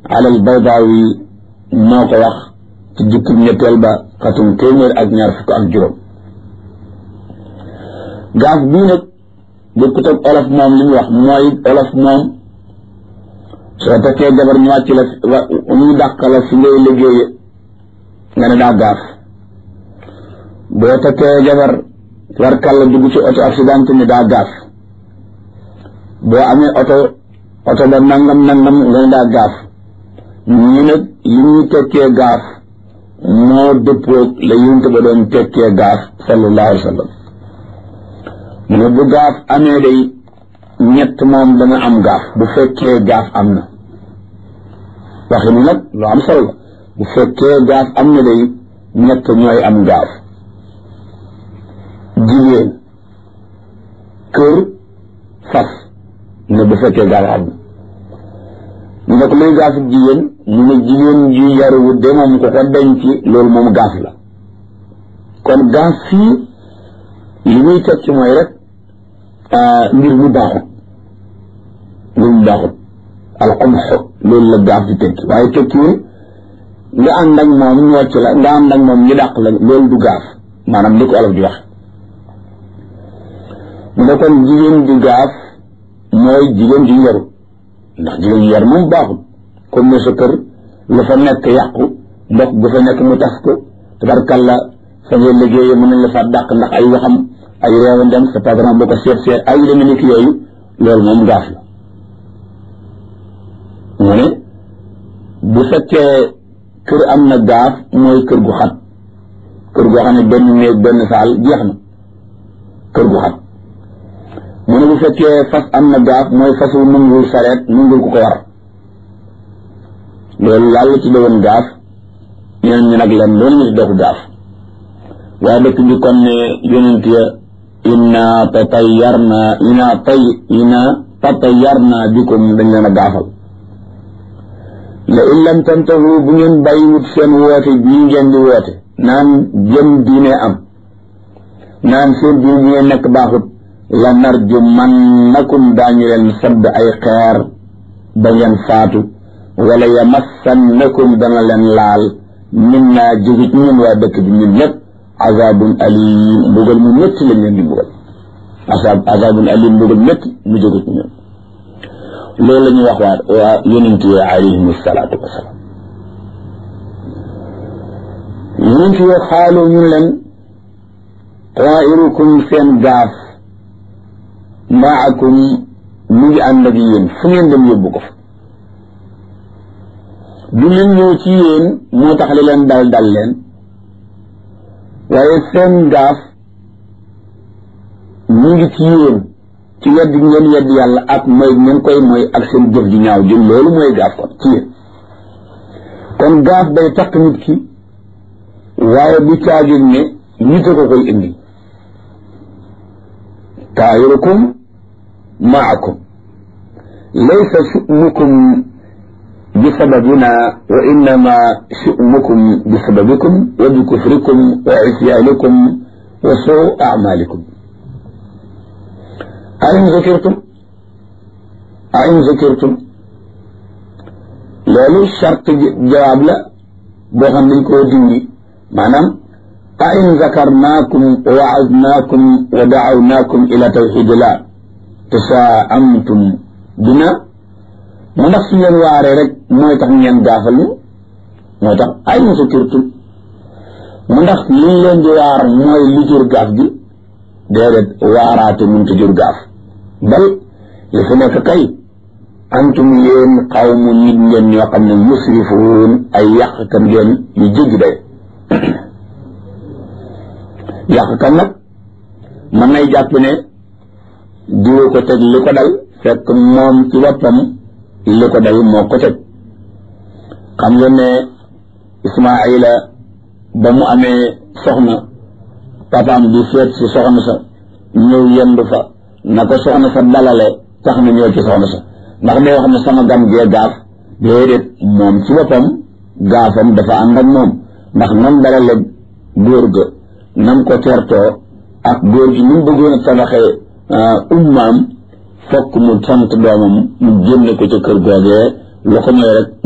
alal baydaawi moo ko wax ci jukkib ñetteel ba xatum téeméer ak ñaar fukk ak juróom gaaf bii nag bokkut ak olof moom li mu wax mooy olof moom soo takkee jabar ñu wàcc la ñu dàq la fi ngay liggéeye nga ne daa gaaf boo takkee jabar warkalla dugg ci oto accident ni daa gaaf boo amee oto oto ba nangam nangam nga ne daa gaaf ñu nag li ñuy tekkee gaaf moo dëppoog la yonent ba doon tekkee gaaf sallallahu alayhi wa sallam mu ne bu gaaf amee day ñett moom dana am gaaf bu fekkee gaaf am na waxi ni nag lu am solo la bu fekkee gaaf am na day ñett ñooy am gaaf jigéen kër fas ne bu fekkee gaaf am na ñu ne ko luy gaafu jigéen mu ne jigéen ju yaruwut de moom ko ko denc loolu moom gaaf la kon gaaf fii li muy tekki mooy rek mbir mu baaxut mbir mu baaxut alxumxo loolu la gaaf di tekki waaye tekkiwul nga ànd ak moom ñocc la nga ànd ak moom ñu dàq la loolu du gaaf maanaam li ko olof di wax mu ne kon jigéen ju gaaf mooy jigéen ju yaru ndax jigéen ju yar moom baaxut comme ne sa kër lu fa nekk yàqu ndox bu fa nekk mu tas ko tabarkalla fa ngay liggéeyee mën nañ la fa dàq ndax ay waxam ay réew ndem sa patron boo ko seet seet ay deme ni ki yooyu loolu moom gaaf la mu ne bu fekkee kër am na gaaf mooy kër gu xat kër goo xam ne benn néeg benn saal jeex na kër gu xat mu ne bu fekkee fas am na gaaf mooy fasu nungul sareet nungul ku ko war loolu yàlla ci doon gaaf ñeneen ñi nag leen loolu ñu ci doxu gaaf waaye dëkk bi kon ne yonent ya inna tatayarna inna tay inna tatayarna bikum dañ leen a gaafal la in lam tantahu bu ngeen bàyyiwut seen woote bii ngeen di woote naan jëm diine am naan seen diine bi ngeen nekk baaxut la narju man nakum daañu leen sadd ay xeer ba ngeen faatu wala yamassannakum dana leen laal min naa jóge ci ñun waa dëkk bi ñun ñëpp azabun alim mbugal mu métti lañ leen di mbugal azab azabun alim mbugal métti mu jóge ci ñun loolu la ñuy wax waa waa yonent yi alayhim salaatu wasalaam yonent yi xaalu ñun leen tairukum seen gaaf maakum mu ngi ànd ak yéen fu ngeen dem yóbbu ko fa du leen ñëw ci yéen moo tax li leen dal dal leen waaye seen gaaf mu ngi ci yéen ci wedd ngeen wedd yàlla ak mooy ngeen koy mooy ak seen jëf ji ñaaw jëm loolu mooy gaaf kon ci yéen kon gaaf day takk nit ki waaye bu caagin ne nit a ko koy indi taayirukum maakum laysa shu'nukum bi sababina wa innama shu'nukum bi sababikum wa bi kufrikum wa isyaanikum wa suu amalikum ain zakirtum ain zakirtum loolu charte jawaab la boo xam dañ koo dindi maanaam ain zakarnaakum wa waadnaakum wa dacawnaakum ila tawxidillah tasaamtum bina mu ndax su ngeen waaree rek mooy tax ngeen gaafal ñu moo tax ain zakirtum mu ndax liñ leen di waar mooy li jur gaaf gi déedéet waaraate mënta jur gaaf bal li fi nekk kay antum yéen xawmu nit ngeen ñoo xam ne musrifuun ay yàqkat ngeen yu jéggi day yàqkat nag mën nay jàpp ne diwa ko teg li ko dal fekk moom ci boppam li ko dal moo ko teg xam ngeen ne Ismaayila ba mu amee soxna papaam di seet si soxna sa ñëw yendu fa na ko soxna sa dalale tax na ñëw ci soxna sa ndax day wax ne sama gan gee gaaf déedéet moom ci boppam gaafam dafa ànd ak moom ndax nam dalale góor ga nam ko tertoo ak góor gi ni mu bëggoon a tabaxee ummaam fokk mu sant doomam mu génne ko ca kër googee lu ko ñëw rek